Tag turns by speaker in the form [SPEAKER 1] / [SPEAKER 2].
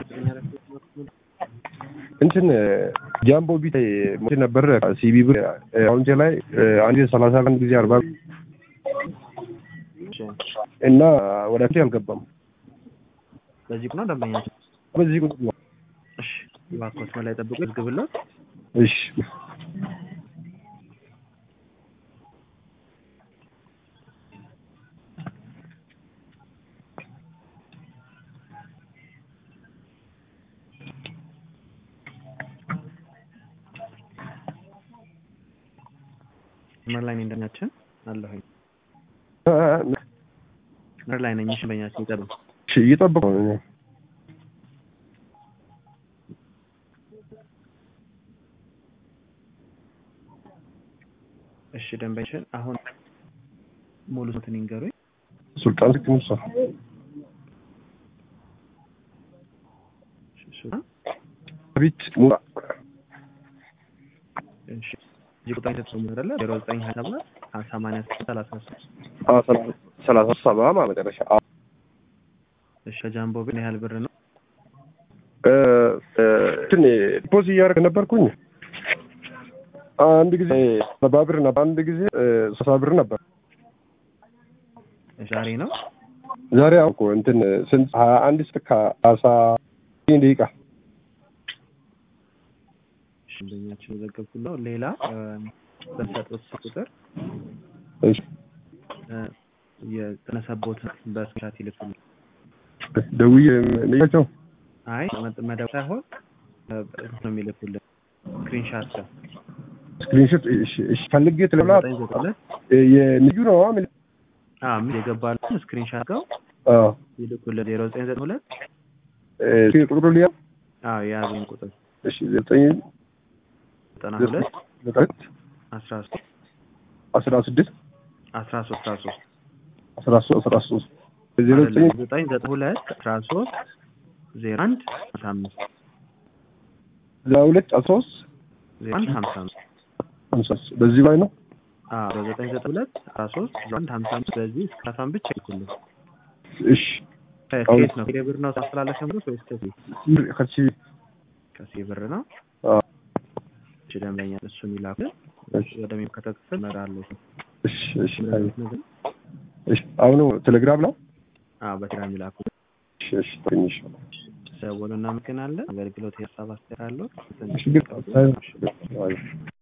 [SPEAKER 1] እንትን ጃምቦ ቢት ሞት ነበር ሲቢ ብር አካውንቴ ላይ አንድ ሰላሳ አንድ ጊዜ አርባ እና ወደ ፊት አልገባም።
[SPEAKER 2] በዚህ ቁና ደንበኛችን
[SPEAKER 1] በዚህ ቁጥር ነው።
[SPEAKER 2] እሺ እባክዎት መላይ ጠብቁ ይዝግብለት
[SPEAKER 1] እሺ
[SPEAKER 2] መስመር ላይ ነኝ ደንበኛችን አለሁኝ መስመር ላይ ነኝ እሺ ደንበኛችን ይጠብቁ
[SPEAKER 1] እሺ እየጠበቁ ነው። እኔ
[SPEAKER 2] እሺ ደንበኛችን አሁን ሙሉ ስንትን ይንገሩኝ
[SPEAKER 1] ሱልጣን ስክ ሙሳ
[SPEAKER 2] ሱልጣን
[SPEAKER 1] ቢት ሙሳ
[SPEAKER 2] እሺ እዚህ ቁጥር የተጠቀሙ አይደለ ዜሮ ዘጠኝ ሀያ ሰባት ሰማንያ ስድስት ሰላሳ ሶስት
[SPEAKER 1] አ ሰላሳ ሰባ ማለት መጨረሻ አ
[SPEAKER 2] እሺ ከጃምቦ ግን ያህል ብር ነው
[SPEAKER 1] እ እንትን ፖዝ እያደረግ ነበርኩኝ አንድ ጊዜ ሰባ ብር ነበር፣ አንድ ጊዜ ሰሳ ብር ነበር።
[SPEAKER 2] ዛሬ ነው
[SPEAKER 1] ዛሬ አሁን እኮ እንትን ስንት ሀያ አንድ እስከ አሳ ደቂቃ
[SPEAKER 2] እሺ ደንበኛችን የዘገብኩ ነው ሌላ በሰጡት ቁጥር
[SPEAKER 1] እሺ
[SPEAKER 2] እ የተነሳቦት በስክሪንሻት ይልኩልኝ
[SPEAKER 1] ደውዬ ልያቸው
[SPEAKER 2] አይ መደብ ሳይሆን እ ነው የሚልኩልን ስክሪንሻት ጋር
[SPEAKER 1] ስክሪንሾት እሺ እሺ ፈልጌ ትለብላ
[SPEAKER 2] ዘጠኝ ዘጠኝ ሁለት
[SPEAKER 1] የንጁ ነው ምን
[SPEAKER 2] አዎ ምን የገባልን ስክሪንሻት ጋር
[SPEAKER 1] አዎ
[SPEAKER 2] ይልኩልን ዜሮ ዘጠኝ ዘጠኝ ሁለት
[SPEAKER 1] እ ቁጥሩ ሊያ
[SPEAKER 2] አዎ የያዘኝ ቁጥር
[SPEAKER 1] እሺ ዘጠኝ
[SPEAKER 2] ዘጠና ሁለት
[SPEAKER 1] ዘጠኝ
[SPEAKER 2] አስራ ሶስት
[SPEAKER 1] አስራ ስድስት
[SPEAKER 2] አስራ ሶስት አስራ ሶስት
[SPEAKER 1] አስራ ሶስት አስራ ሶስት ዜሮ ዘጠኝ
[SPEAKER 2] አይደለም፣ ዘጠኝ ዘጠኝ ሁለት አስራ ሶስት ዜሮ አንድ ሀምሳ አምስት
[SPEAKER 1] ዘጠና ሁለት አስራ ሶስት
[SPEAKER 2] ዜሮ አንድ ሀምሳ አምስት
[SPEAKER 1] ሀምሳ በዚህ ላይ ነው
[SPEAKER 2] አዎ በዘጠኝ ዘጠኝ ሁለት አስራ ሶስት ዜሮ አንድ ሀምሳ አምስት በዚህ እስከ አስራን ብቻ ይልኩልን
[SPEAKER 1] እሺ
[SPEAKER 2] ከየት ነው ከቴሌ ብር ነው ታስተላለፈ ምሩት ወይስ ከዚህ
[SPEAKER 1] ከቺ
[SPEAKER 2] ከዚህ ብር ነው
[SPEAKER 1] አዎ
[SPEAKER 2] እሺ ደንበኛ እሱን ይላኩልን
[SPEAKER 1] እሺ
[SPEAKER 2] ወደሚመለከተው ክፍል እመራለሁ
[SPEAKER 1] እሺ እሺ እሺ አሁኑ ቴሌግራም ላይ
[SPEAKER 2] አዎ በቴሌግራም ይላኩልን
[SPEAKER 1] እሺ እሺ ትንሽ
[SPEAKER 2] ደውሉ እናመሰግናለን አገልግሎት የሀሳብ አስተያየት አለው
[SPEAKER 1] እሺ ግን